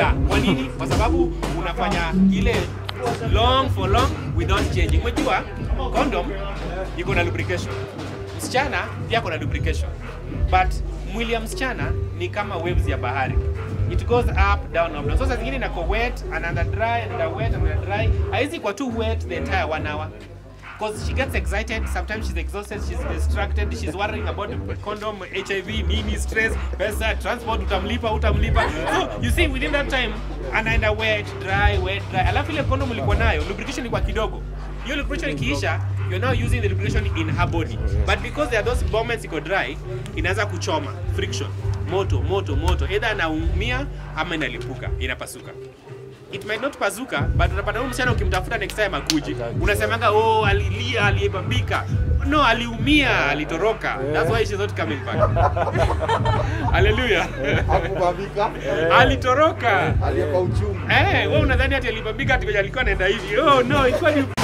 yeah kwa nini kwa sababu unafanya ile long for long without changing umejua condom iko na lubrication msichana pia kuna lubrication but mwili ya msichana ni kama waves ya bahari it goes up down up down so saa zingine inako wet anaenda dry anaenda wet anaenda dry haizi kwa too wet the entire one hour because she gets excited sometimes she's exhausted she's distracted she's worrying about condom hiv nini stress pesa transport utamlipa utamlipa so you see within that time anaenda wet dry wet dry alafu ile condom ulikuwa nayo lubrication ilikuwa kidogo hiyo lubrication ikiisha you're now using the lubrication in her body but because there are those moments iko dry inaanza kuchoma friction moto moto moto either anaumia ama inalipuka inapasuka it might not pazuka but unapata huyu msichana ukimtafuta next time akuji unasemanga oh alilia aliyebambika no aliumia alitoroka that's why she's not coming back haleluya Hakubambika. alitoroka Aliyekuwa uchungu. eh wewe unadhani ati alibambika ati kwenye alikuwa anaenda hivi oh no ilikuwa ni